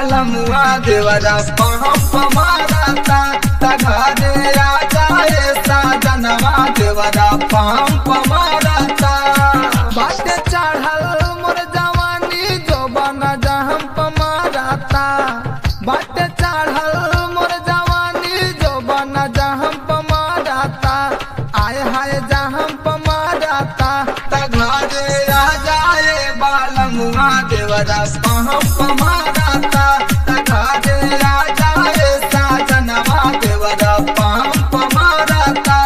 बालमुआ देवरा पंप मारता तघरे आ जाए साजनवा देवरा पंप मारता बाटे चढ़ल मोर जवानी जोबन जहम्प मारता बाटे चढ़ल मोर जवानी जोबन जहम्प मारता आय हाय जहम्प मारता तघरे आ जाए बालमुआ देवरा पंप मारता तघरे आ जाए साजनवा देवरा पंप मारता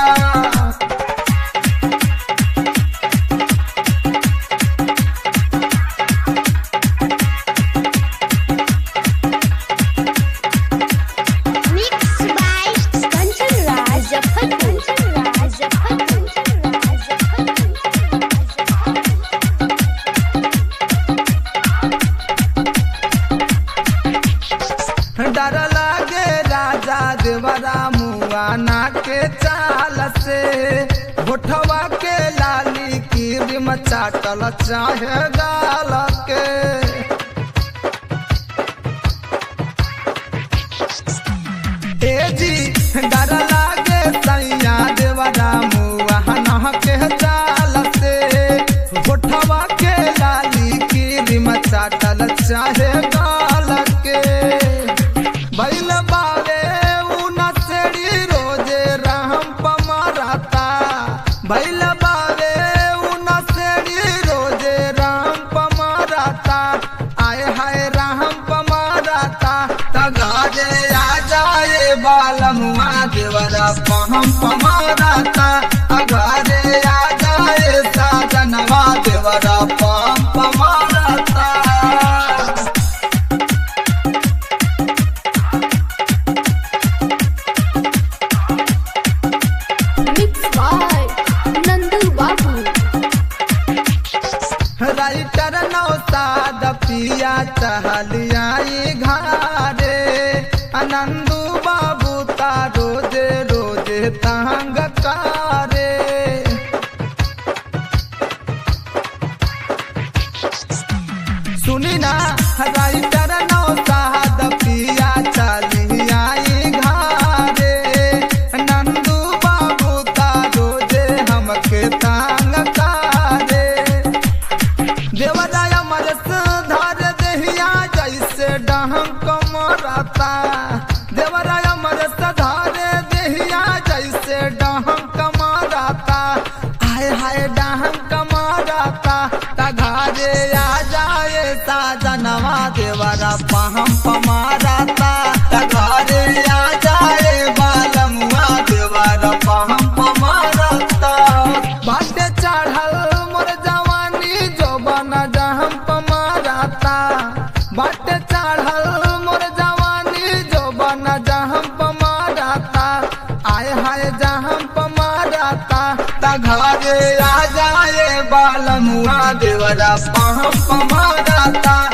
Mixed by Kanchan Raj Muzaffarpur. डर लागे राजा देवरा मुआना के चाल से होठवा के लाली की रिम चाटल चाहे गाल के ए जी डर लागे सैया देवरा मुआना के चाल से होठवा के लाली की रिम चाटल चाहे गाल के बैल बावे उना सेड़ी रोजे राम पमारता बैल बावे उना सेड़ी रोजे राम पमारता आए हाय राम पमारता तगाजे आ जाए बालमुआ देवरा पहम पमारता अगारे आ जाए साजनवा देवरा पहम पमारता Mixed by Nandu Babu. Writer Naushad पिया चहलियाई घारे आनंदू बाबू ता रोजे रोजे तंग कारे सुनी ना राइटर नौसाद पिया चलियाई घारे नंदू बाबू ता रोजे हमके तंग कारे देवराय मरस धार देहिया जैसे डहक मरता देवराय मरस धार देहिया जैसे डहक मरता हाय हाय डहक मरता तघारे आ जाए साजनवा देवरा पहम पमारता तघारे आ जाए बालमुआ देवरा पहम पमारता बाटे चढ़ल मोर जवानी जोबन जहम्प मारता बाटे चढ़ल मोर जवानी जोबन जहम्प मारता आय हाय जहम्प मारता तघरे आ जाए बालमुआ देवरा पहम्प मारता